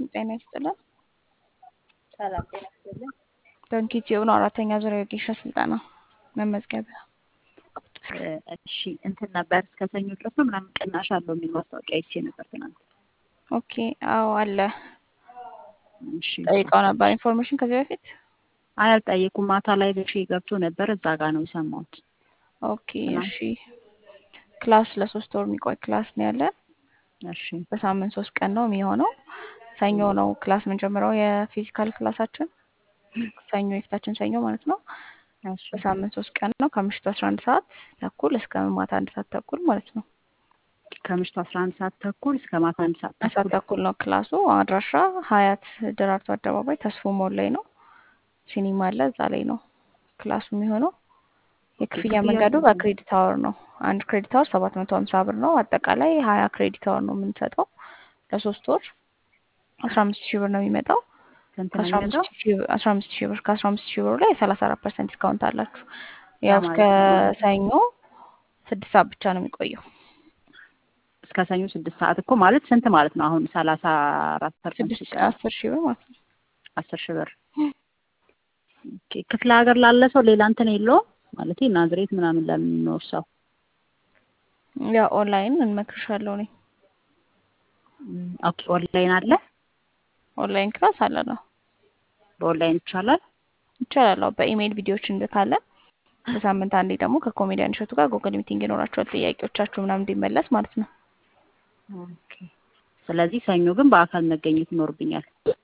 ጤና ይስጥልን። ሰላም ጤና ይስጥልን። ዶንኪቲዮ ነው አራተኛ ዙሪያ የወጌሻ ስልጠና መመዝገቢያ። እሺ እንትን ነበር እስከ ሰኞ ድረስ ነው ምናምን ቅናሽ አለው የሚል ማስታወቂያ አይቼ ነበር ትናንት። ኦኬ አዎ አለ። እሺ ጠይቀው ነበር ኢንፎርሜሽን ከዚህ በፊት አይ አልጠየኩም። ማታ ላይ በሺ ገብቶ ነበር እዛ ጋር ነው የሰማሁት። ኦኬ እሺ። ክላስ ለሶስት ወር የሚቆይ ክላስ ነው ያለን። እሺ በሳምንት ሶስት ቀን ነው የሚሆነው። ሰኞ ነው ክላስ የምንጀምረው የፊዚካል ክላሳችን ሰኞ የፊታችን ሰኞ ማለት ነው። እሺ በሳምንት ሶስት ቀን ነው ከምሽቱ አስራ አንድ ሰዓት ተኩል እስከ ማታ አንድ ሰዓት ተኩል ማለት ነው። ከምሽቱ አስራ አንድ ሰዓት ተኩል እስከ ማታ አንድ ሰዓት አንድ ሰዓት ተኩል ተኩል ነው ክላሱ። አድራሻ ሀያት ደራርቱ አደባባይ ተስፎ ሞል ላይ ነው። ሲኒማ አለ እዛ ላይ ነው ክላሱ የሚሆነው። የክፍያ ክፍያ መንገዱ ስንት ነው? በክሬዲት አወር ነው። አንድ ክሬዲት አወር ሰባት መቶ ሀምሳ ብር ነው። አጠቃላይ ሀያ ክሬዲት አወር ነው የምንሰጠው ለሶስት ወር አስራ አምስት ሺህ ብር ነው የሚመጣው። ስንት ነው ከአስራ አምስት የሚመጣው? ሺህ ብር አስራ አምስት ሺህ ብር ከአስራ አምስት ሺህ ብሩ ላይ ሰላሳ አራት ፐርሰንት ዲስካውንት አላችሁ። ያው እስከ ማለት ነው ሰኞ ስድስት ሰዓት ብቻ ነው የሚቆየው። እስከ ሰኞ ስድስት ሰዓት እኮ ማለት ስንት ማለት ነው? አሁን ሰላሳ አራት ፐርሰንት ስድስት ሲቀር አስር ሺህ ብር ማለት ነው። አስር ሺህ ብር ኦኬ። ክፍለ ሀገር ላለ ሰው ሌላ እንትን የለውም ማለት ናዝሬት ምናምን ለሚኖር ሰው ያው ኦንላይን እንመክርሻለሁ እኔ ም፣ ኦኬ። ኦንላይን አለ ኦንላይን ክላስ አለ ነው በኦንላይን ይቻላል። ይቻላል። አዎ በኢሜይል ቪዲዮዎች እንልካለን። በሳምንት አንዴ ደግሞ ከኮሜዲያን እሸቱ ጋር ጉግል ሚቲንግ ይኖራቸዋል። ጥያቄዎቻችሁ ምናምን እንዲመለስ ማለት ነው። ኦኬ። ስለዚህ ሰኞ ግን በአካል መገኘት ይኖርብኛል።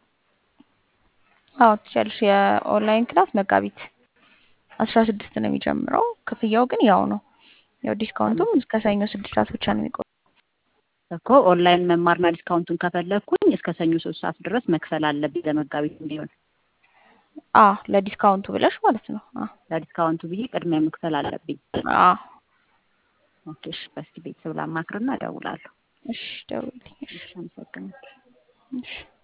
አዎ ትችያለሽ። የኦንላይን ክላስ መጋቢት አስራ ስድስት ነው የሚጀምረው። ክፍያው ግን ያው ነው። ያው ዲስካውንቱም እስከ ሰኞ ስድስት ሰዓት ብቻ ነው የሚቆየው። እኮ ኦንላይን መማርና ዲስካውንቱን ከፈለግኩኝ እስከ ሰኞ ሶስት ሰዓት ድረስ መክፈል አለብኝ ለመጋቢት እንዲሆን አ ለዲስካውንቱ ብለሽ ማለት ነው። አ ለዲስካውንቱ ብዬ ቅድሚያ መክፈል አለብኝ። አ ኦኬ። እሺ፣ በስቲ ቤተሰብ ላማክርና እደውላለሁ። እሺ ደውልልኝ። እሺ እሺ፣ አመሰግናለሁ። እሺ